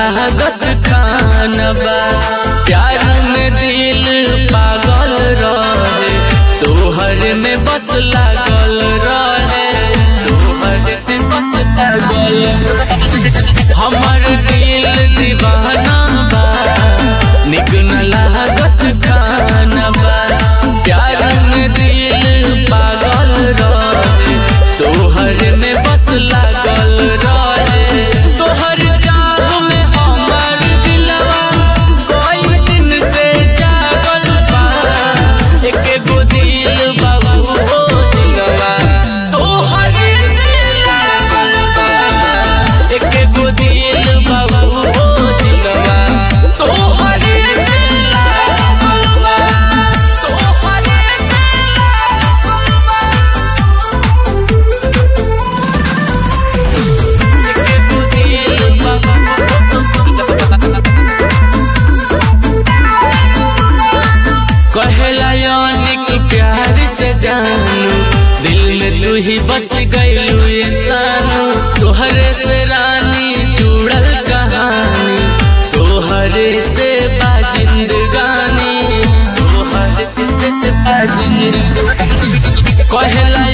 लागत खानबा प्यार में दिल पागल रहे तोहर में बस लागल रहे तोहर में बस लागल रहे। हमर दिल दीवाना बा निक न लागत खानबा प्यार में दिल पागल रहे तोहर में बस लागल रहे तोहर जाग में हमर दिलवा कोई दिन से जागल बा एके गो दिल बाबू हो दिलवा तोहर से लागल बा एके गो दिल बाबू हो दिलवा तोहर से लागल बा तोहर से लागल बा कहला यानिक प्यार से जानू दिल में तू ही बस गईलू ये सानू तोहरे से रानी जुड़ल कहानी तोहरे से बाजिंदगानी तोहरे से बाजिंदगानी कहला